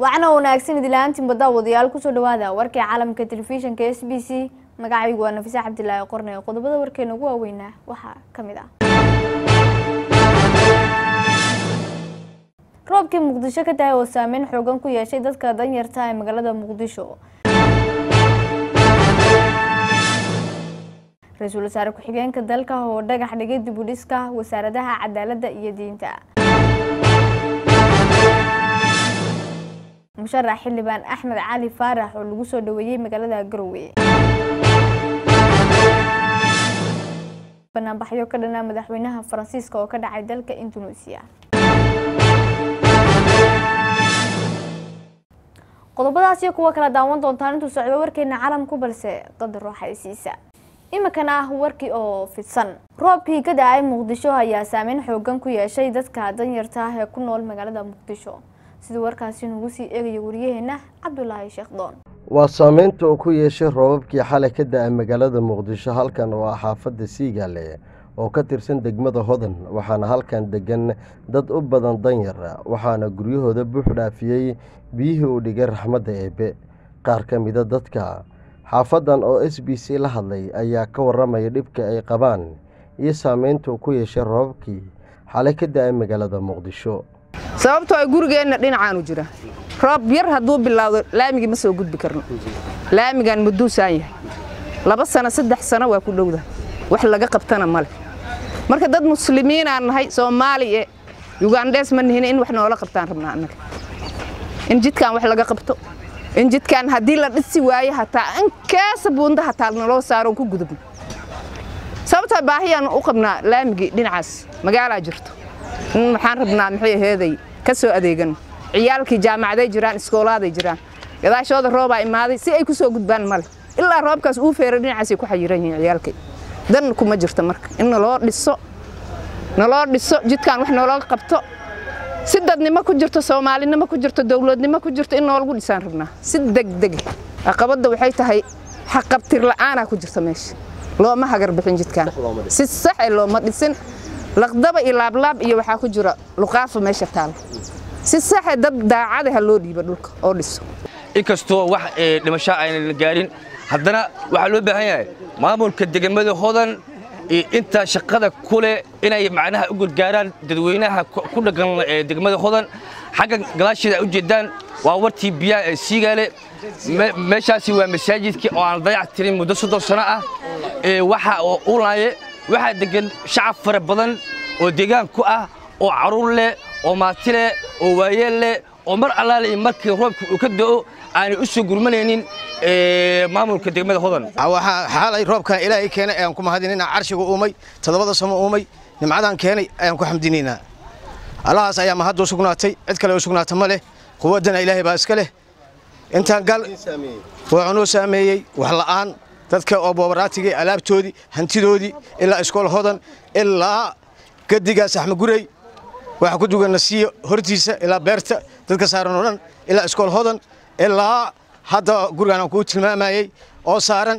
wacna wanaagsan idilaantiin badda wadayaal kusoo dhawaada warkii caalamka telefishinka s b c magacaygu waa nafise cabdilaahi qorne qodobada warkeena ugu waaweynaa waxaa ka mid ah roobkii muqdisho ka tahay oo saameyn xoogan ku yeeshay dadka danyarta ee magaalada muqdisho ra-iisul wasaare ku-xigeenka dalka oo dhagax dhigay dib u dhiska wasaaradaha cadaaladda iyo diinta musharax xildhibaan axmed cali faarax oo lagu soo dhaweeyey magaalada garowe banaanbaxyo ka dhanaa madaxweynaha faransiiska oo ka dhacay dalka indonesia qodobadaas iyo kuwa kala daawan doontaan intuu socdo warkeena caalamku balse qadar rooxaysiisa iminkana ah warkii oo fidsan roobkii ka da-ay muqdisho ayaa saameyn xoogan ku yeeshay dadka danyarta ah ee ku nool magaalada muqdisho sida warkaasi nagu sii eegaya wariyaheena cabdulaahi sheekh doon waa saameynta uu ku yeeshay roobabkii xalay ka da-ay magaalada muqdisho halkan oo ah xaafadda siigaale oo ka tirsan degmada hodan waxaana halkan degan dad u badan danyar waxaana guryahooda buux dhaafiyey biyihii uu dhigay raxmadda eebe qaar ka mida dadka xaafadan oo s b c la hadlay ayaa ka waramaya dhibka ay qabaan iyo saameynta uu ku yeeshay roobabkii xalay ka da-ay magaalada muqdisho sababtoo ay gurigeenna dhinacaanu jira roob yar hadduu bilaawdo laamigii ma soo gudbi karno laamigaan maduusaan yahay laba sano saddex sano waa ku dhowda wax laga qabtana male marka dad muslimiinaan nahay soomaali e yugandhees ma nihin in wax noola qabtaan rabnaa annaga in jidkaan wax laga qabto in jidkaan haddii la dhisi waayo hataa inkaasa buunda hataa naloo saaro ku gudubno sababtoo baahiyaan u qabnaa laamigii dhinacaas magaalaa jirto maxaan rabnaa maxay aheeday ka soo adeegan ciyaalkii jaamacaday jiraan iskoolaaday jiraan gadaashooda roobaa imaaday si ay ku soo gudbaan male ilaa roobkaas uu feero dhinacaasay ku xayiran yihiin ciyaalkay dan kuma jirto marka in naloo dhiso naloo dhiso jidkaan wax noolooga qabto si dadnimo ku jirto soomaalinimo ku jirto dowladnimo ku jirto in noolagu dhisaan rabnaa si degdege caqabadda waxay tahay xaqabtir la'aanaa ku jirta meesha looma hagar bixin jidkaan si saxe looma dhisin laqdaba iyo laablaab iyo waxaa ku jira luqaafa meesha taal si saxe dad daacada ha loo dhiibo dhulka oo dhiso inkastoo wax dhimasho aynan gaarin haddana waxaa loo baahan yahay maamulka degmada hodan intaa shaqada ku leh inay macnaha u gargaaraan dadweynaha ku dhaqan degmada hodan xagga gadaasheeda u jeedaan waa wartii biyaha ee siigaale meeshaasi waa masaajidkii oo aan dayac tirin muddo soddon sano ah waxa oo ulaaye waxaa degan shacab fara badan oo deegaan ku ah oo carruur leh oo maati leh oo waayeel leh oo mar allaale markii roobka uu ka da'o aanay u soo gurmanaynin maamulka degmada hodan waxaa xaalay roobkan ilaahay keenay ayaan ku mahadinaynaa carshiga uumay toddobada samo uumay nimcadan keenay ayaan ku xamdinaynaa allahaas ayaa mahadda u sugnaatay cid kale u sugnaata ma leh quwaddana ilaahay baa iska leh intaan gal wuxuu noo saameeyey wax la'aan dadka oo boobaraatiga alaabtoodii hantidoodii ilaa iskool hodan ilaa gadigaas axmegurey waxaa ku dugan nasiyo hortiisa ilaa beerta dadka saaran oo dhan ilaa iskool hodan ilaa hadda gurigaan aan kuu tilmaamayey oo saaran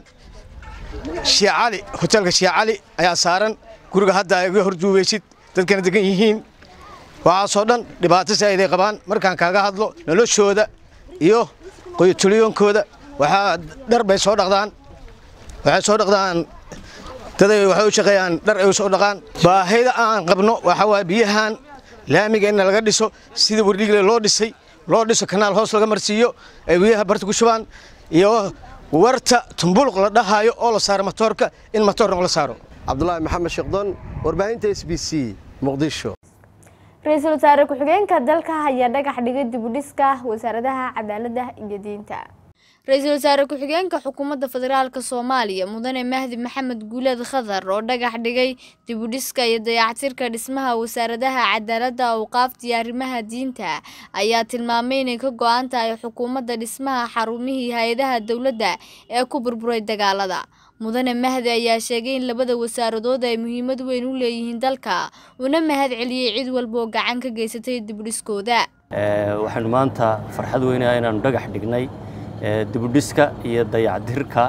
shiicali hoteelka shiicali ayaa saaran guriga hadda iga horduubaysid dadkana degan yihiin waxaasoo dhan dhibaato saa'iday qabaan markaan kaaga hadlo noloshooda iyo qoyotuliyoonkooda waxaa dhar bay soo dhaqdaan waxay soo dhaqdaan daday waxay u shaqeeyaan dhar ay u soo dhaqaan baahida aan qabno waxaa waaye biyahan laamiga in laga dhiso sida wardhigle loo dhisay loo dhiso kanaal hoos laga marsiiyo ay biyaha barta ku shubaan iyo warta tumbuluq la dhahayo oo la saaro matoorka in matoorna la saaro cabdulaahi maxamed sheekdoon warbaahinta s b c muqdisho ra-iisul wasaare ku-xigeenka dalka ayaa dhagax dhigay dib u dhiska wasaaradaha cadaaladda iyo diinta ra-iisul wasaare ku-xigeenka xukuumadda federaalk soomaaliya mudane mahdi maxamed guuleed khadar oo dhagax dhigay dib u dhiska iyo dayactirka dhismaha wasaaradaha cadaaladda awqaafta iyo arrimaha diinta ayaa tilmaamay inay ka go-an tahay xukuumadda dhismaha xarumihii hay-adaha dowladda ee ku burburay dagaalada mudane mahdi ayaa sheegay in labada wasaaradood ay muhiimad weyn u leeyihiin dalka una mahad celiyey cid walba oo gacan ka geysatay dibudhiskooda waxaanu maanta farxad weynaa inaanu dhagax dhignay dibudhiska iyo dayacdirka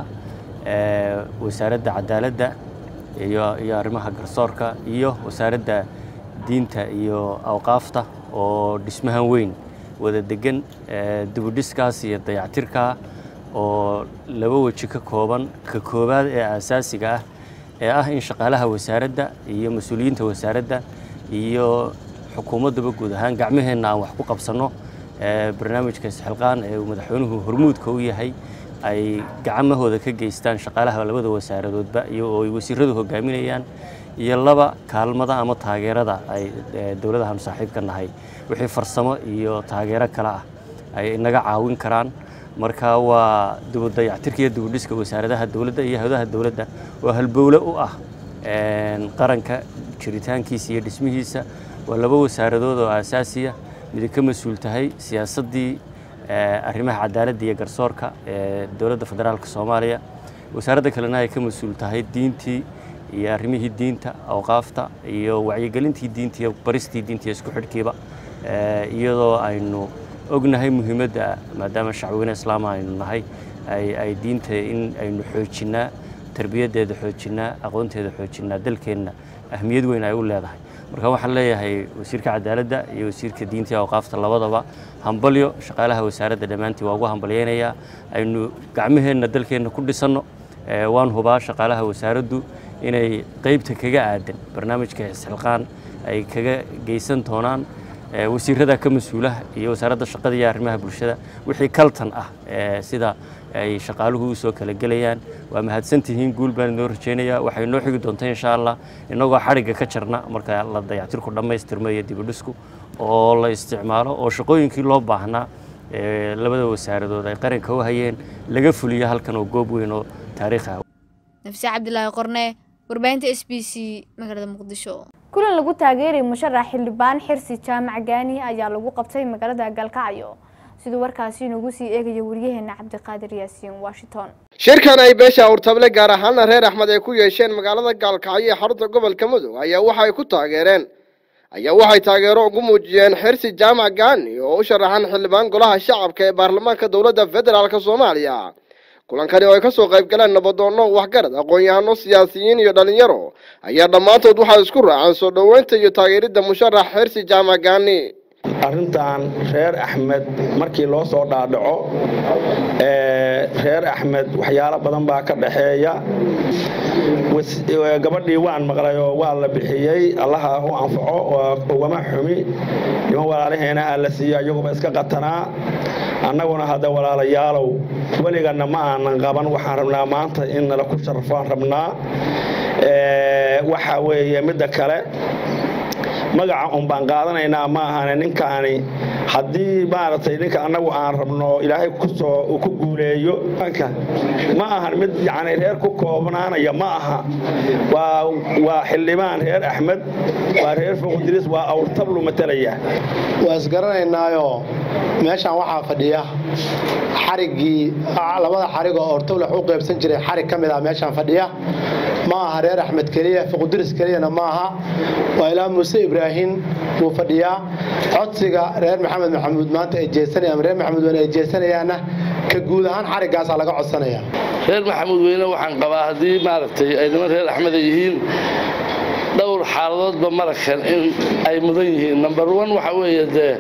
wasaaradda cadaaladda iyo arrimaha garsoorka iyo wasaaradda diinta iyo awqaafta oo dhismahan weyn wada degan dibudhiskaas iyo dayactirkaa oo laba weji ka kooban ka koowaad ee aasaasiga ah ee ah in shaqaalaha wasaaradda iyo mas-uuliyiinta wasaaradda iyo xukuumaddaba guud ahaan gacmaheenna aan wax ku qabsanno barnaamijka isxilqaan ee uu madaxweynuhu hormuudka u yahay ay gacmahooda ka geystaan shaqaalaha labada wasaaradoodba iyo oo ay wasiiradu hogaaminayaan iyo laba kaalmada ama taageerada ay dowladahan saaxiibka nahay wixii farsamo iyo taageero kale ah ay inaga caawin karaan marka waa dibudayactirka iyo dibudhiska wasaaradaha dowladda iyo hawdaha dowladda oo halbowle u ah qaranka jiritaankiisa iyo dhismihiisa waa laba wasaaradood oo aasaasiya midi ka mas-uul tahay siyaasaddii arrimaha cadaaladda iyo garsoorka ee dowladda federaalka soomaaliya wasaaradda kalena ay ka mas-uul tahay diintii iyo arrimihii diinta awqaafta iyo wacyigelintii diinta iyo baristii diinta iyo isku xidhkiiba iyadoo aynu ognahay muhiimadda maadaama shacweyne islaama aynu nahay ay diinta in aynu xoojinnaa tarbiyaddeeda xoojinnaa aqoonteeda xoojinnaa dalkeenna ahmiyad weyn ay u leedahay marka waxaan leeyahay wasiirka cadaaladda iyo wasiirka diinta iyo awqaafta labadaba hambalyo shaqaalaha wasaaradda dhammaantii waa ugu hambalyaynayaa aynu gacmaheenna dalkeenna ku dhisanno waan hubaa shaqaalaha wasaaraddu inay qaybta kaga aadan barnaamijka isxilqaan ay kaga geysan doonaan wasiirada ka mas-uulaha iyo wasaaradda shaqada iyo arrimaha bulshada wixii kaltan ah sida ay shaqaaluhu usoo kala gelayaan waa mahadsantihiin guul baan inoo rajaynayaa waxay noo xigi doontaa insha allah innagoo xadhigga ka jarna marka la dayactirku dhammaystirmo iyo dibudhisku oo la isticmaalo oo shaqooyinkii loo baahnaa labada wasaaradood ay qaranka u hayeen laga fuliyo halkan oo goob weyn oo taariikh ah nafse cabdilaahi qorne warbaahinta s b c magaalada muqdisho kulan lagu taageerayay musharax xildhibaan xirsi jaamac gaani ayaa lagu qabtay magaalada galkacyo siduu warkaasi inagu sii eegaya wariyaheena cabdiqaadir yaasiin washington shirkan ay beesha awrtable gaar ahaana reer axmed ay ku yeesheen magaalada gaalkacyo ee xarunta gobolka mudug ayaa waxay ku taageereen ayaa waxay taageero ugu muujiyeen xirsi jaamac gaani oo u sharaxan xildhibaan golaha shacabka ee baarlamaanka dowladda federaalk soomaaliya kulankani oo ay ka soo qayb galeen nabadoonno waxgarad aqoon-yahano siyaasiyiin iyo dhalinyaro ayaa dhammaantood waxaa isku raaceen soo dhoweynta iyo taageeridda musharax xirsi jaamac gaani arrintan reer axmed markii loo soo dhaadhaco reer axmed waxyaalo badan baa ka dhaxeeya gabadhii waan maqlay oo waa la bixiyey allaha u anfaco ugama xumi niman walaalaheena aa la siiyo iyaguba iska qatanaa annaguna hadda walaalayaalow weliganna ma aanan qaban waxaan rabnaa maanta in nala ku sharafaan rabnaa waxa weeye midda kale magaca un baan qaadanaynaa ma ahane ninkaani haddii maaragtay ninka annagu aan rabno ilaahay kusoo uu ku guuleeyo ma ahan mid yacni reer ku koobnaanaya ma aha waa waa xildhibaan reer axmed waa reer foqdiris waa awrtablu matalaya waa isgaranaynaayo meeshaan waxaa fadhiya xariggii labada xarig oo awrtablu wax u qaybsan jiray xarig ka mid ah meeshaan fadhiya ma aha reer axmed keliya foqdiris keliyana ma aha waa ilaa muuse ibraahim wuu fadhiyaa codsiga reer maxamed maxamuud maanta ay jeesanayaan reer maxamuud weyne ay jeesanayaanna ka guud ahaan xariggaasaa laga codsanaya reer maxamuud weyne waxaan qabaa haddii maaragtay ay niman reer axmed ay yihiin dhowr xaaladoodba marakan in ay mudan yihiin number one waxa weeye dee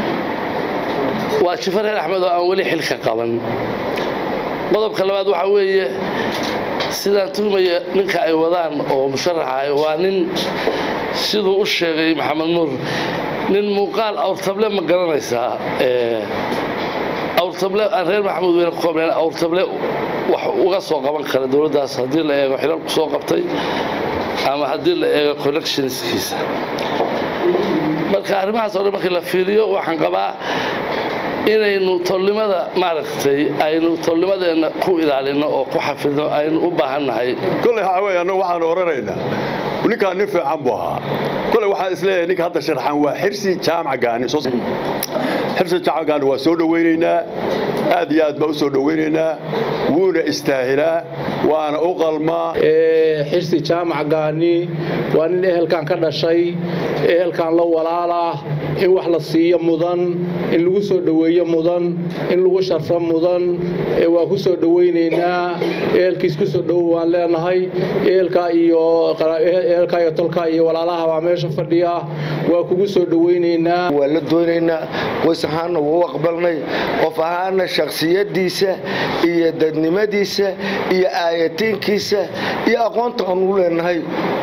waa jifo reer axmed oo aan weli xilka qaban qodobka labaad waxa weeye sidaan tuhmaya ninka ay wadaan oo musharaxa waa nin siduu u sheegay maxamed nuur nin muuqaal awrtable ma garanaysaa awrtable aan reer maxamuud weyne ku koobnayn awrtable wax uga soo qaban kara dowladdaas haddii la eego xilalku soo qabtay ama haddii la eego connectionskiisa marka arrimahaas oo dhan markii la fiiriyo waxaan qabaa inaynu tolnimada maaragtay aynu tolnimadeenna ku ilaalino oo ku xafidno aynu u baahannahay kolley waxaa weeye annagu waxaanu oranaynaa ninkaan nin fiican buu ahaa kolley waxaan isleeyahay ninka hadda sharxan waa xirsi jaamac gaani xirsi jaamac gaani waa soo dhowaynaynaa aad iyo aad baa u soo dhowaynaynaa wuuna istaahilaa waana u qalmaa xirsi jaamac gaani waa nin ehelkan ka dhashay ehelkan la walaalah in wax la siiyo mudan in lagu soo dhoweeyo mudan in lagu sharfo mudan waa ku soo dhoweynaynaa ehelkiis ku soo dhowo waan leenahay ehelka iyo ehelka iyo tolka iyo walaalaha waa meesha fadhiya waa kugu soo dhoweynaynaa waa la doonaynaa qoys ahaanna wuu aqbalnay qof ahaanna shakhsiyadiisa iyo dadnimadiisa iyo aayatiinkiisa iyo aqoonta aan u leenahay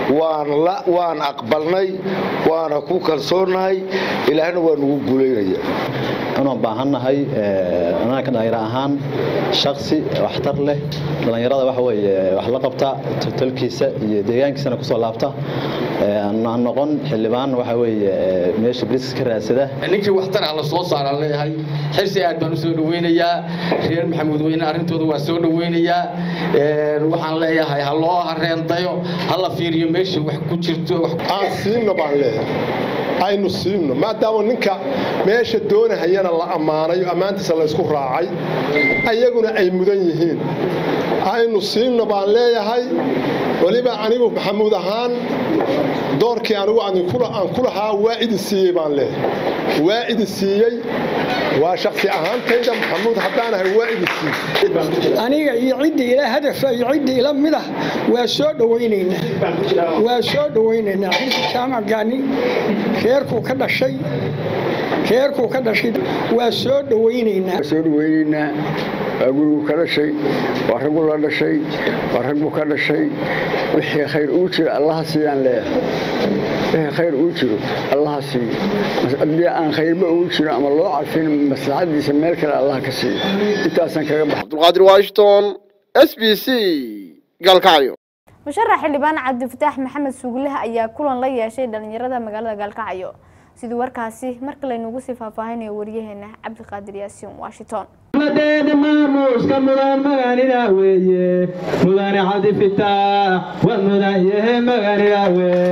waan aqbalnay waana ku kalsoonahay ilaahna waa nugu guulaynaya inaan baahannahay anaga dhalinyaro ahaan shaksi waxtar leh dhallinyarada waxa weeye wax la qabta tolkiisa iyo deegaankiisana kusoo laabta aan noqon xildhibaan waxa weeye meesha bariska ka raadsada ninkii waxtar ah la soo saaraan leeyahay xirsi aad baan u soo dhoweynayaa reer maxamuud weyne arrintooda waa soo dhoweynayaa waxaan leeyahay ha loo hareendayo ha la fiiriyo meesha wax ku jirto aan siino baan leeyahay aynu siino maadaama ninka meesha doonahayana la ammaanayo ammaantiisa laysku raacay ayaguna ay mudan yihiin aynu siino baan leeyahay weliba anigu maxamuud ahaan doorkii anigu aan ku lahaa waa idi siiyey baan leeyahay waa idi siiyey waa shaksi ahaantayda maxamuud haddaanahay waa idi siiyey aniga iyo ciddii ila hadafa iyo ciddii ila midah waa soo dhowaynaynaa waa soo dhowaynaynaa xilka jaamac gaani reerkuu ka dhashay reerkuu ka dhashay waa soo dhowaynaynaa soo dhowaynaynaa waa gurigu ka dhashay waa raggu la dhashay waa raggu ka dhashay wixii khayr uu jiro allaha siiyaan leeyahay wixii khayr uu jiro allaha siiyo haddii aan khayrba uu jiro ama loo carfin maslaxadiisa meel kale allaha ka siiyo intaasaan kaga baxa cabdulqaadir washington s b c gaalkacyo musharax xildhibaan cabdifataax maxamed suuglaha ayaa kulan la yeeshay dhalinyarada magaalada gaalkacyo sidii warkaasi marka laynugu sii faahfaahinayo waryaheena cabdiqaadir yaasiin washington madeeda maamuuska mudan maganina weeye mudane cabdifitaax waa mudan yahe maganina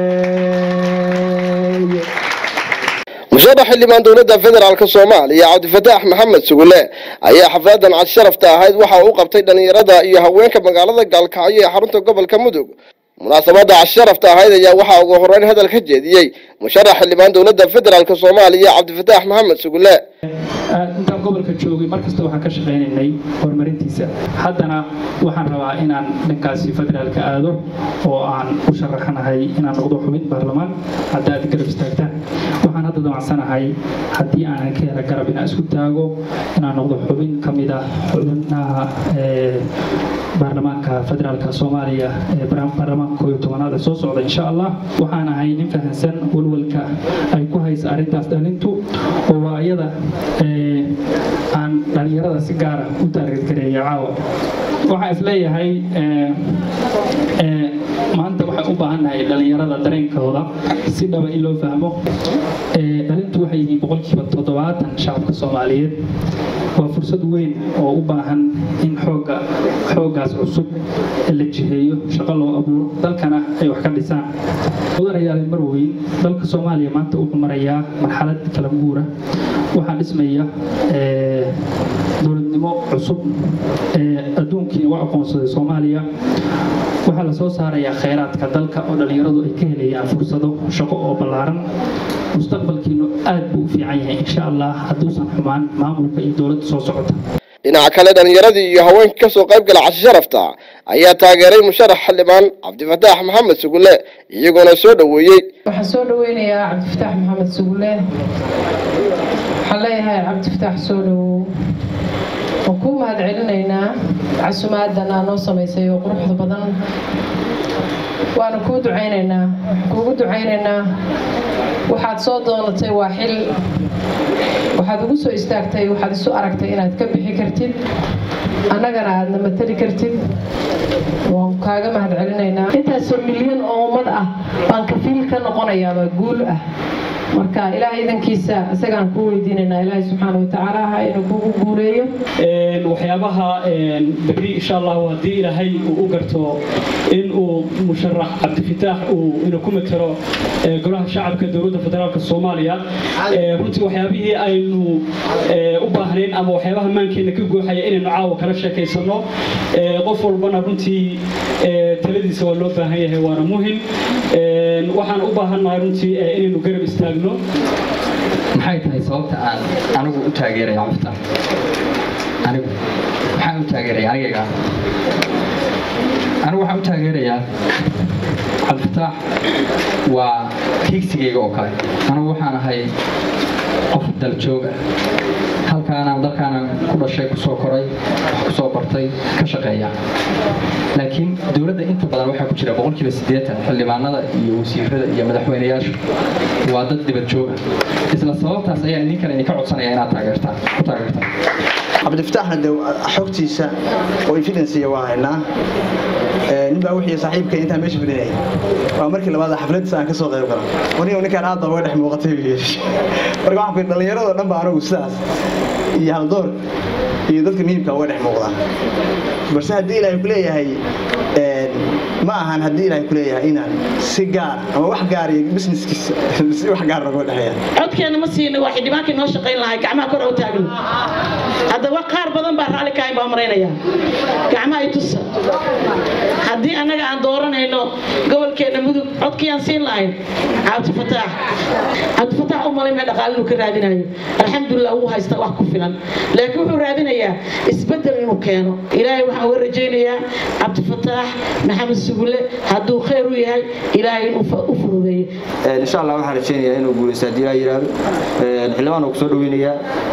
weeye musharax xildhibaan dowladda federaalk soomaaliya cabdifataax maxamed sugule ayaa xafladan cad sharafta ahayd waxa uu qabtay dhallinyarada iyo haweenka magaalada gaalkacyo ee xarunta gobolka mudug munaasabada casharafta ahayd ayaa waxaa ugu horeyn hadal ka jeediyey musharax xildhibaan dowladda federaalk soomaaliya cabdifataax maxamed sugule intaan gobolka joogay mar kasta waxaan ka shaqaynaynay horumarintiisa haddana waxaan rabaa inaan dhankaasi federaalka aado oo aan u sharaxanahay inaan noqdo xubin baarlamaan hadda aad garab istaagtaan waxaan hadda damacsanahay haddii aanan ka hela garab inaan isku taago inaan noqdo xubin ka mid ah xubinaha baarlamaanka federaalka soomaaliya ee baarlamaanka koob iyo tobanaad ee soo socda insha allah waxaan ahay nin fahansan walwalka ay ku haysa arrintaas dhalintu oo waa iyada aan dhalinyarada si gaara u taargetgareeya caawa waxaan isleeyahay maanta waxaan u baahannahay dhalinyarada dareenkooda si dhaba in loo fahmo dhalintu waxay yihiin boqolkiiba toddobaatan shacabka soomaaliyeed waa fursad weyn oo u baahan in xooga xooggaas cusub la jiheeyo shaqo loo abuuro dalkana ay wax ka dhisaan mudanayaal mar weyn dalka soomaaliya maanta wuxuu marayaa marxalad kala guura waxaa dhismaya dowladnimo cusub ee adduunkiina u aqoonsaday soomaaliya waxaa la soo saarayaa khayraadka dalka oo dhallinyaradu ay ka helayaan fursado shaqo oo ballaaran mustaqbalkiinu aad buu u fiican yahay insha allah hadduusan xumaan maamulka iyo dowladda soo socota dhinaca kale dhallinyaradii iyo haweenkii kasoo qayb gala cashi sharafta ayaa taageeray musharax xildhibaan cabdifataax maxamed sugule iyagoona soo dhoweeyey waxaan soo dhoweynayaa cabdifataax maxamed sugule waxaan leeyahay cabdifataax soo dhowow waan kuu mahad celinaynaa casumaaddan aa noo samaysay oo quruxda badan waana kuu ducaynaynaa waxaan kuugu ducaynaynaa waxaad soo doonatay waa xil waxaad ugu soo istaagtay waxaad isu aragtay inaad ka bixi kartid annagana aadna matali kartid waan kaaga mahad celinaynaa intaasoo milyan oo ummad ah baan kafiil ka noqonayaabaa guul ah marka ilaahay idankiisa isagaan kuu weydiinaynaa ilaahay subxaana watacaala ha inuu kugu guuleeyo waxyaabaha berri insha allahu haddii ilaahay uu u garto in uu musharax cabdifataax uu ina ku matalo golaha shacabka dowladda federaalka soomaaliya runtii waxyaabihii aynu u baahnayn ama waxyaabaha maankeena ka gooxaya inaynu caawa kala sheekaysano qof walbana runtii taladiisa waa loo baahan yahay waana muhim waxaan u baahannahay runtii inaynu garab istaagno maxay tahay sababta aan anigu u taageeraya cabdifitaax anigu maxaan u taageeraya anigayga anigu waxaan u taageerayaa cabdifitaax waa hiigsigayga oo kale anigu waxaan ahay qof daljooga halkaanaan dalkaanaan ku dhashay kusoo koray wax kusoo bartay ka shaqeeya laakiin dowladda inta badan waxaa ku jira boqolkiiba siddeetan xildhibaanada iyo wasiirada iyo madaxweynayaashu waa dad dibad jooga isla sababtaas ayaa idinkana idinka codsanaya inaad taageertaan ku taageertaan cabdifitaaxna de xogtiisa oo evidensiya waa haynaa nin baa wixii saaxiibka intaan meesha fadhinayay waa markii labaad xafladiisa aan ka soo qayb gala waniga ninkaan aad baa uga dhex muuqatay buu yidhi marka waxaan ku dhallinyaradoo dhan baa anigu sidaas iyo haldoor iyo dadka muhiimka uga dhex muuqdaan balse haddii ilaahay ku leeyahay ma ahan haddii ilaahay ku leeyahay inaan si gaar ama wax gaar iyo businesskiisa si wax gaar noga dhexeeya codkeena ma siina waa xildhibaankii noo shaqayn lahay gacmaha kor u taagno haddaba qaar badan baa raalli kahayn baa maraynaya gacmaha i tusa haddii annaga aan dooranayno gobolkeena mudug codkii aan siin lahayn cabdifataax cabdifataax u malay mee dhaqaale inuu ka raadinayo alxamdulilah wuu haystaa wax ku filan laakiin wuxuu raadinayaa isbeddel inuu keeno ilaahay waxaan uga rajaynayaa cabdifataax maxamed sugule hadduu khayr u yahay ilaahay inuu u fududeeyo insha allah waxaan rajaynayaa inuu guulaysto haddii ilaa yidhaahdo xildhibaan oo kusoo dhaweynayaa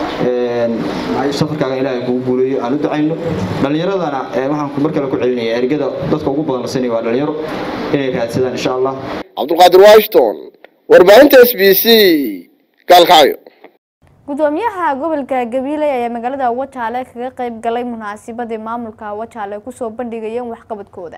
safarkaaga ilaahay kugu guuleeyo aan u ducayno dhallinyaradana waxaan mar kale ku celinaya ergada dadka ugu badan la siinaya waa dhalinyaro inay raadsadaan insha allah cabdulqaadir washington warbaahinta s b c gaalkacyo gudoomiyaha gobolka gabiley ayaa magaalada wajaale kaga qayb galay munaasabadii maamulka wajaale kusoo bandhigayeen waxqabadkooda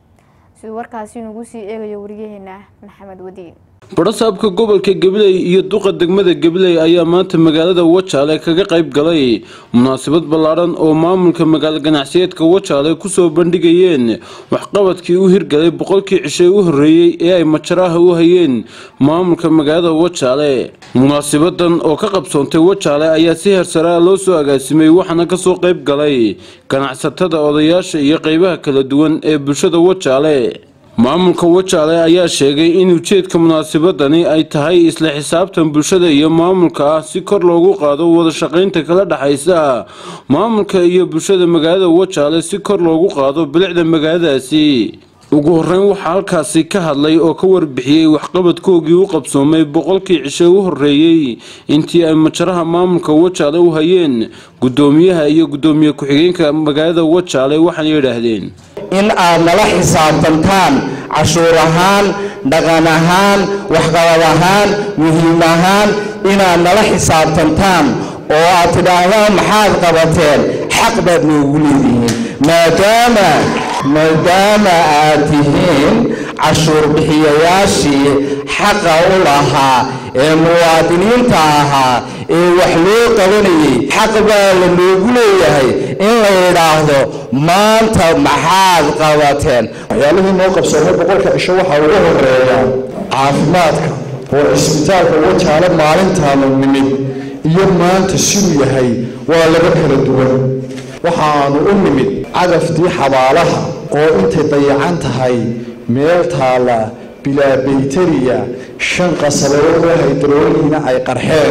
siduu warkaasi nagu sii eegayo wariyaheena maxamed wadiin badhasaabka gobolka gabiley iyo duqa degmada gabiley ayaa maanta magaalada wajaale kaga qayb galay munaasabad ballaadhan oo maamulka magaalo ganacsiyeedka wajaale kusoo bandhigayeen waxqabadkii u hirgalay boqolkii cishay u horreeyey ee ay majaraha u hayeen maamulka magaalada wajaale munaasabadan oo ka qabsoontay wajaale ayaa si hersaraa loo soo agaasimay waxaana kasoo qayb galay ganacsatada odayaasha iyo qeybaha kala duwan ee bulshada wajaale maamulka wajaale ayaa sheegay in ujeedka munaasabadani ay tahay isla xisaabtan bulshada iyo maamulka ah si kor loogu qaado wada shaqaynta kala dhexaysa maamulka iyo bulshada magaalada wajaale si kor loogu qaado bilicda magaaladaasi ugu horeyn waxaa halkaasi ka hadlay oo ka warbixiyey waxqabadkoogii u qabsoomay boqolkii cishe u horreeyey intii ay majaraha maamulka wajaale u hayeen gudoomiyaha iyo gudoomiye ku-xigeenka magaalada wajaale waxaana yidhaahdeen in aad nala xisaabtantaan cashuur ahaan dhaqan ahaan waxqabad ahaan muhiim ahaan inaad nala xisaabtantaan oo aad tidhaahdaan maxaad qabateen xaq baad noogu leedihiin maadaama maadaama aad tihiin cashuur bixiyayaashii xaqa u lahaa ee muwaadiniinta ahaa ee wax loo qabanayay xaq baa la noogu leeyahay in la yidhaahdo maanta maxaad qabateen waxyaalihii noo qabsoomay boqolka cisho waxaa ugu horeeya caafimaadka oo cisbitaalka wajaale maalintaanu nimid iyo maanta siduu yahay waa laba kala duwan waxaanu u nimid cagaftii xabaalaha oo intay dayacan tahay meel taalla bilaa bayteriya shan qasabadood oo haydrooliina ay qarxeen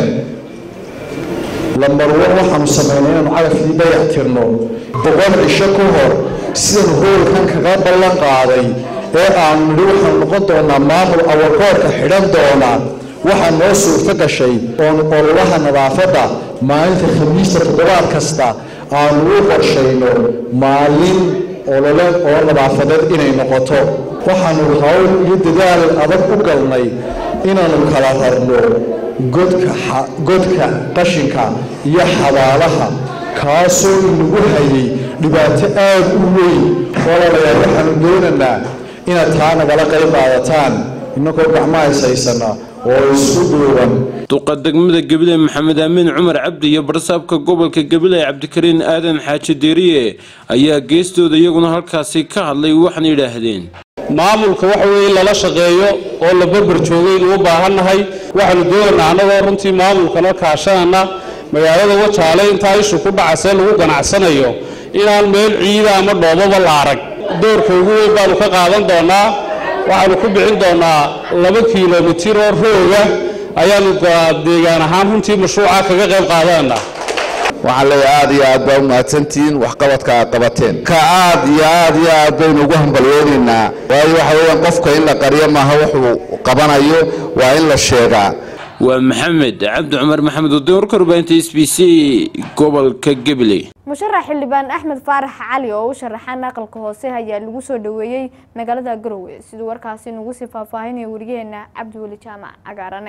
lambarwan waxaanu samaynay inaanu cagafkii dayac tirno boqol cisho ka hor sidan hoolkan kaga ballan qaaday ee aanu nidhi waxaanu noqon doonaa maamul awarkoorka xidhan doona waxaa noo suurto gashay oon ololaha nadaafadda maalinta khamiista toddobaad kasta aanu u qorshayno maalin olole oo nadaafadeed inay noqoto waxaanu hawl iyo dadaal adag u galnay inaanu kala rarno godka godka qashinka iyo xabaalaha kaasoo inagu hayay dhibaato aad u weyn walaalayaal waxaanu doonaynaa inaad taa nagala qayb qaadataan innagoo gacmaha ishaysana oo isku duuban duqa degmada gabiley maxamed aamin cumar cabdi iyo barsaabka gobolka gabiley cabdikariin aadan xaaji deeriye ayaa geestooda iyaguna halkaasi ka hadlay waxaana yidhaahdeen maamulka waxa weeye in lala shaqeeyo oo la barbar joogaynu u baahannahay waxaanu doonaynaa annagoo runtii maamulkana kaashanana magaalada wajaale intaa ishu ku dhacasee lagu ganacsanayo inaan meel ciida ama dhoobaba la arag doorka ugu weyn baanu ka qaadan doonaa waxaanu ku bixin doonaa laba kiilomitir oo rooga ayaanu deegaan ahaan runtii mashruuca kaga qayb qaadanaa waxaan leeyahay aad iyo aad baa u mahadsantihiin waxqabadka aad qabateen ka aad iyo aad iyo aad baynu ugu hambalyoonaynaa waayo waxa weeyaan qofka in la qariyo maaha wuxuu qabanayo waa in la sheegaa waa maxamed cabdi cumar maxamed wadin warka warbaahinta s b c gobolka gabiley musharax xildhibaan axmed faarax cali oo u sharaxan aqalka hoose ayaa lagu soo dhaweeyey magaalada garowe siduu warkaasi nagu sii faahfaahinaya wariyaheena cabdiweli jaamac cagaarane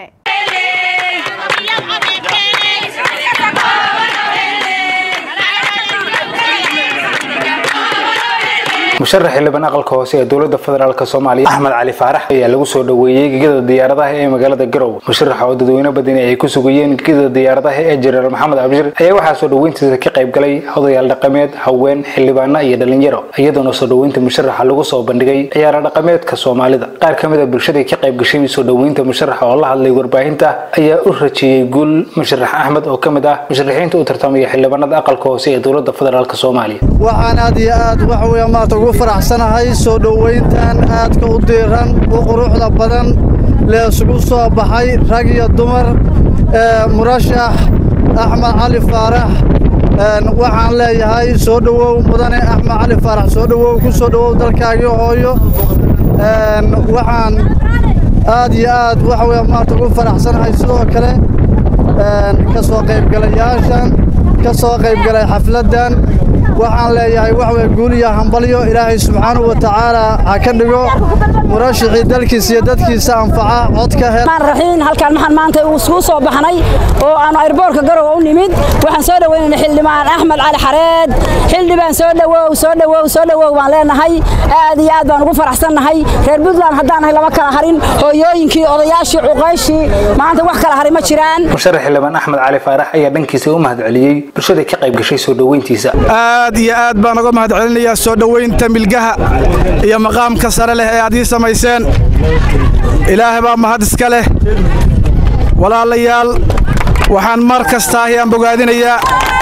musharax xildhibaan aqalka hoose ee dowladda federaalk soomaaliya axmed cali faarax ayaa lagu soo dhaweeyey gegada diyaaradaha ee magaalada garowe musharaxa oo dadweyne badani ay ku sugayeen gegada diyaaradaha ee jenaraal maxamed abshir ayaa waxaa soo dhaweyntiisa ka qayb galay odayaal dhaqameed haween xildhibaano iyo dhalinyaro iyadoona soo dhaweynta musharaxa lagu soo bandhigay ciyaaro dhaqameedka soomaalida qaar ka mid a bulshadii ka qayb gashay soo dhaweynta musharaxa oo la hadlay warbaahinta ayaa u rajeeyey guul musharax axmed oo ka mid ah musharaxiinta u tartamaya xildhibaanada aqalka hoose ee dowladda federaalk soomaaliya waxaan aad iyo aad waxa weeye maarta ugu faraxsanahay soo dhoweyntan aadka u diiran u quruxda badan lee isugu soo baxay rag iyo dumar murashax axmed cali faarax waxaan leeyahay soo dhowow mudane axmed cali faarax soo dhowow ku soo dhowow dalkaagii hooyo waxaan aad iyo aad waxa weeye maarta ugu faraxsanahay sidoo kale ka soo qaybgalayaashan ka soo qaybgalay xafladdan waxaan leeyahay wax way guul iyo hambalyo ilaahay subxaanahu wa tacaala ha ka dhigo murashixii dalkiisa iyo dadkiisa anfaca codka raxiin halkaan maxaan maanta isugu soo baxnay oo aanu airboortka garowe u nimid waxaan soo dhaweynaynay xildhibaan axmed cali xareed xildhibaan soo dhawow soo dhawow soo dhawow baan leenahay aad iyo aad baan ugu faraxsannahay reer puntland haddaan nahay lama kala harin hooyooyinkii odayaashii cuqayshii maanta wax kala hari ma jiraan musharax xildhibaan axmed cali faarax ayaa dhankiisa u mahadceliyey bulshada ka qayb gashay soo dhaweyntiisa aad iyo aad baan uga mahad celinayaa soo dhoweynta milgaha iyo maqaamka sare leh ee aad ii samayseen ilaahay baa mahad iska leh walaalayaal waxaan mar kastaahi aan bogaadinayaa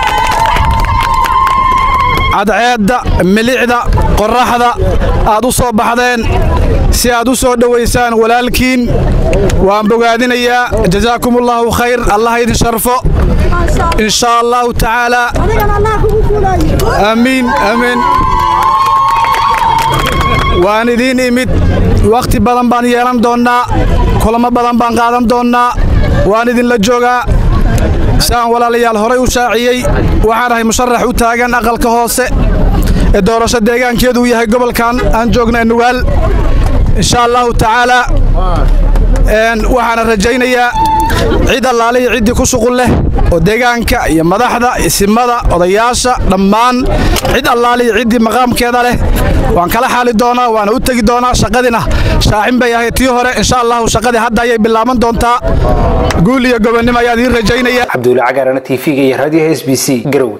cadceedda milicda qorraxda aad u soo baxdeen si aad u soo dhowaysaan walaalkiin waan bogaadinayaa jazaakumullaahu khayr allah idin sharfo in shaa allahu tacaalaa amiin amiin waan idiin imid wakhti badan baan yeelan doonnaa kulamo badan baan qaadan doonnaa waan idinla joogaa saan walaalayaal horay u shaaciyey waxaan ahay musharax u taagan aqalka hoose ee doorasho deegaankeedu uu yahay gobolkan aan joogna nugaal insha allahu tacaalaa waxaana rajaynayaa cid allaalihii ciddii ku shuqul leh oo deegaanka iyo madaxda isimada odayaasha dhammaan cid allaalihii ciddii maqaamkeeda leh waan kala xaali doonaa waana u tegi doonaa shaqadina shaacin bay ahayd tii hore insha allahu shaqadii hadda ayay bilaaban doontaa guul iyo gobonnimo ayaan idiin rajaynaya cabduuli cagaarana tv-ga iyo raadiyaha s b c garowe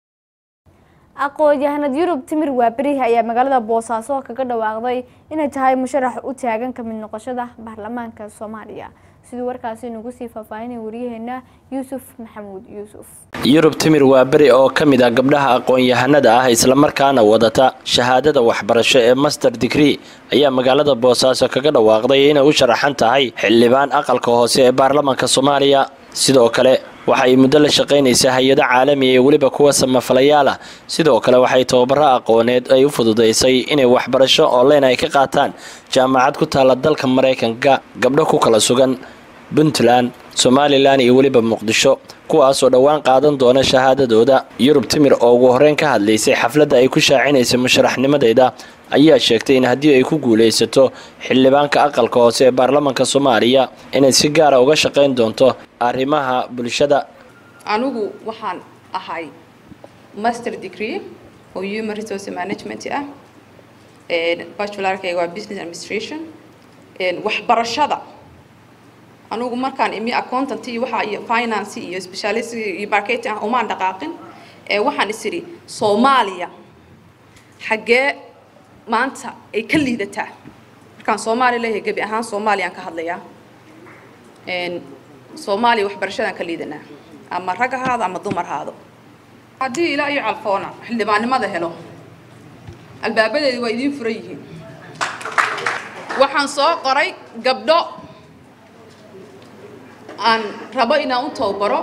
aqoon-yahanad yurub timir waaberihi ayaa magaalada boosaaso kaga dhawaaqday inay tahay musharax u taagan ka mid noqoshada baarlamaanka soomaaliya siduu warkaasi nagu sii faahfaahinaya waryaheena yuusuf maxamuud yuusuf yurub timir waa beri oo ka mid ah gabdhaha aqoon-yahanada ah islamarkaana wadata shahaadada waxbarasho ee master digree ayaa magaalada boosaaso kaga dhawaaqday inay u sharaxan tahay xildhibaan aqalka hoose ee baarlamaanka soomaaliya sidoo kale waxa ay muddo la shaqaynaysaa hay-ado caalamiya iyo weliba kuwa samafalayaal ah sidoo kale waxay tababaro aqooneed ay u fududaysay inay waxbarasho online ay ka qaataan jaamacad ku taalla dalka maraykanka gabdho ku kala sugan puntland somalilan iyo weliba muqdisho kuwaasoo dhowaan qaadan doona shahaadadooda yurub timir oo ugu horeyn ka hadlaysay xafladda ay ku shaacinaysay musharaxnimadeeda ayaa sheegtay in haddii ay ku guulaysato xildhibaanka aqalka hoose ee baarlamaanka soomaaliya inay si gaara uga shaqayn doonto arrimaha bulshada anigu waxaan ahay master degree oo human resource management ah bachularkayga waa business administration waxbarashada anigu markaan imi accountant iyo waxa iyo finance iyo specialist iyo marketing ah umaan dhaqaaqin ee waxaan is idhi soomaaliya xaggee maanta ay ka liidataa markaan soomaali leeyahay gebi ahaan soomaaliyaan ka hadlayaa soomaaliya waxbarashadaan ka liidanaa ama rag ahaado ama dumar ahaado haddii ilaa iyo calfoona xildhibaannimada helo albaabadeedi waa idiin furan yihiin waxaan soo qoray gabdho aan rabo inaan u tababaro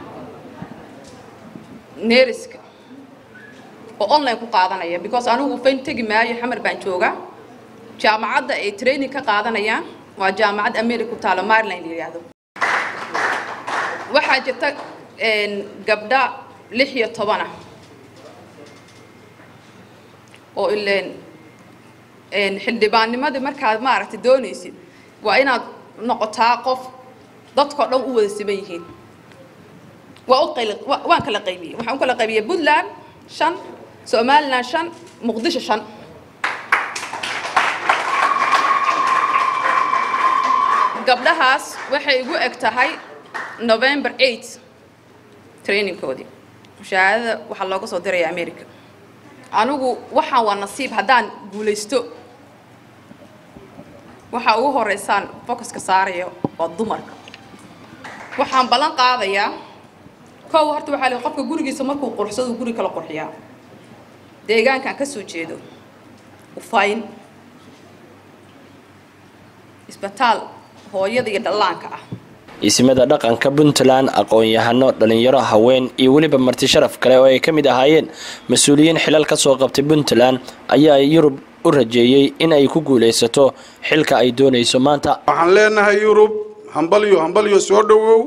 neeriska oo online ku qaadanaya because anigu fayn tegi maayo xamar baan joogaa jaamacadda ay training ka qaadanayaan waa jaamacad america ku taalo maryland la yidhaahdo waxaa jirta gabdha lix iyo toban ah oo ileen xildhibaannimadii markaad maaragtay doonaysid waa inaad noqotaa qof dadkao dhan u wada siman yihiin waa u qayl waan kala qaybiyey waxaan u kala qaybiyey puntland shan somaliland shan muqdisho shan gabdhahaas waxay igu eg tahay november eight trainingkoodii mushaahadada waxaa looga soo diraya america anigu waxaan waa nasiib haddaan guulaysto waxaa ugu horeysaan focuska saaraya waa dumarka waxaan ballan qaadayaa kow horta waxaa le qofka gurigiisa markuu quruxsado guri kala qurxiyaa deegaankaan ka soo jeedo ufayn isbitaal hooyada iyo dhallaanka ah isimada dhaqanka puntland aqoon-yahano dhalinyaro haween iyo weliba marti sharaf kale oo ay ka mid ahaayeen mas-uuliyiin xilal ka soo qabtay puntland ayaa yurub u rajeeyey in ay ku guulaysato xilka ay doonayso maanta waxaan leenahay yurub hambalyo hambalyo soo dhowow